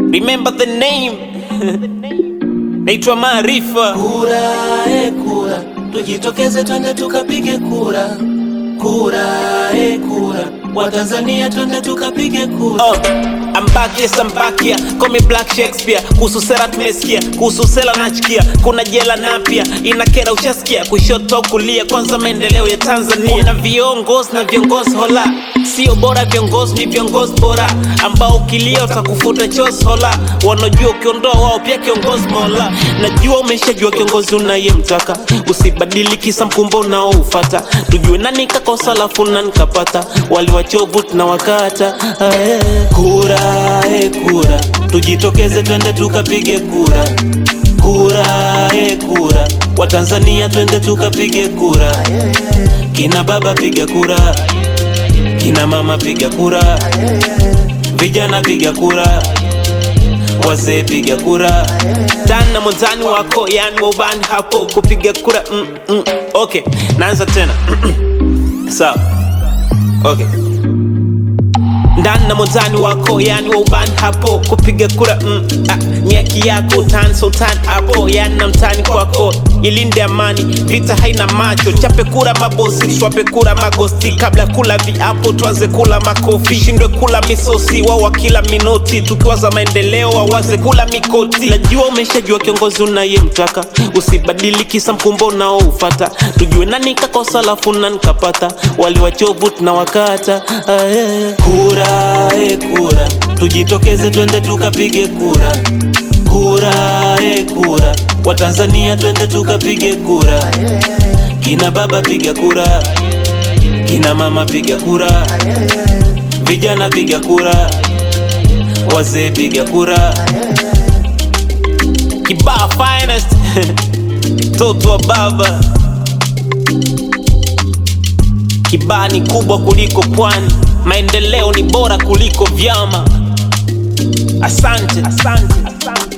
remember the name naitwa Maarifa. Kura e kura, tujitokeze twende tukapige kura. Kura e kura, Watanzania twende tukapige kura. Oh, I'm back, yes, I'm back here. Call me Black Shakespeare. Kuhusu sera tumesikia, kuhusu sela nachikia, kuna jela na pia inakera, ushasikia kushoto kulia, kwanza maendeleo ya Tanzania. Kuna viongozi na viongozi hola, sio bora viongozi, ni viongozi bora ambao ukilia utakufuta chozi hola, wanajua ukiondoa wao pia kiongozi mola. Najua umeshajua kiongozi unayemtaka, usibadili kisa mkumbo unaoufata, tujue nani kakosa alafu nani kapata, wali wachovu tunawakata ae. Kura e kura, tujitokeze twende tukapige kura. Kura e kura, Watanzania twende tukapige kura. Kina baba piga kura, kina mama piga kura, vijana piga kura, wazee piga kura. Dan na mwenzani wako yani waubani hapo kupiga kura mm, mm. Okay, naanza tena sawa. Okay. ndani na mwenzani wako yani waubani hapo kupiga kura mm, ah, ni haki yako tan sultan hapo yani na mtani kwako ilinde amani vita haina macho chape kura mabosi shwape kura magosti kabla kula viapo tuanze kula makofi shindwe kula misosi wao wakila minoti tukiwaza maendeleo wawaze kula mikoti najua umeshajua kiongozi unayemtaka usibadili kisa mkumbo unaoufata tujue nani kakosa alafu nani kapata wali wachovu tunawakata aye. Kura e kura, tujitokeze twende tukapige kura. Kura e kura, Watanzania twende tukapige kura. Kina baba piga kura, kina mama piga kura, vijana piga kura, wazee piga kura. Kibaa finest mtoto wa baba. Kibaa ni kubwa kuliko pwani, maendeleo ni bora kuliko vyama. Asante, asante, asante.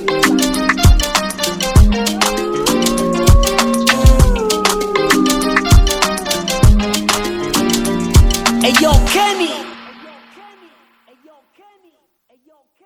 Eyo Kenny